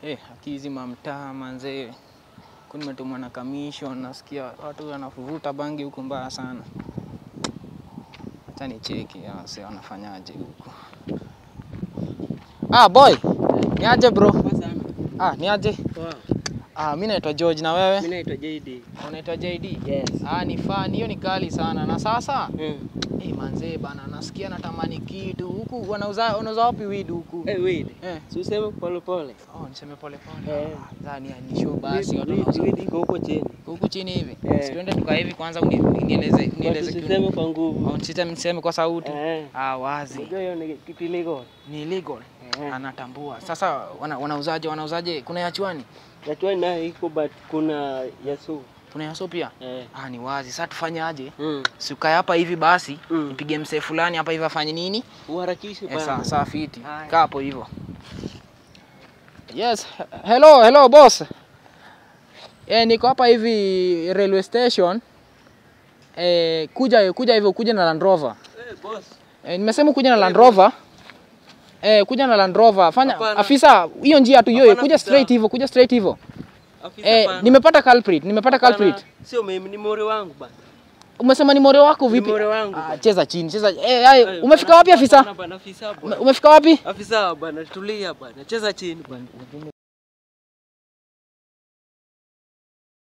Eh, akizima mtaa manzee. Huku nimetumwa na commission, nasikia watu wanavuruta bangi huku mbaya sana. Acha nicheki hawa wase wanafanyaje huku. Ah boy, ni aje bro? Poa sana. Ah, ni aje? Poa. Ah, mimi naitwa George na wewe? Mimi naitwa JD. Unaitwa JD? Yes. Ah, ni fan, hiyo ni kali sana. Na sasa Mm. eh, manzee bana, nasikia natamani kitu huku. Wanauza wanauza wapi weed huku? Eh, weed. Eh. Si useme pole pole. Oh, niseme pole pole. Eh. Ah, ni ni show basi watu Weed- wanauza weed iko huko chini. huku chini hivi. Eh. Si tuende tukae hivi kwanza uni- unieleze But unieleze kitu. Usiseme kwa nguvu. Oh, niseme niseme kwa sauti. Eh. Ah, wazi. Unajua hiyo ni kitu illegal. Ni illegal. Eh. Anatambua. Sasa wana, wanauzaje wanauzaje? Kuna ya chwani? Najua nayo iko but kuna yasu. Kuna ya so pia? Eh. Ah, ni wazi. Sasa tufanyaje? Mm. Si ukae hapa hivi basi, Mm. nipige msee fulani hapa hivi afanye nini? Uharakishe Eh, bana. saa saa fiti. Haya. Kaa hapo hivyo. Yes, hello, hello boss. Eh, niko hapa hivi railway station. Eh, kuja kuja hivyo kuja na Land Rover. Eh, boss. Eh, nimesema kuja na Land Rover. Eh, kuja na Land Rover. Fanya Hapana. afisa, hiyo njia tu hiyo, Hapana, kuja afisa. straight hivyo, kuja straight hivyo. Afisa Eh, bana. nimepata culprit, nimepata Hapana, culprit. Sio mimi ni more wangu bana. Umesema ni more wako vipi? Ni more wangu Ah, bana. cheza chini, cheza. Eh, ay, Eh, umefika bana, wapi afisa? hapana bana, afisa Ume- bwana. Umefika wapi? Afisa bwana, tulia bwana. Cheza chini bwana.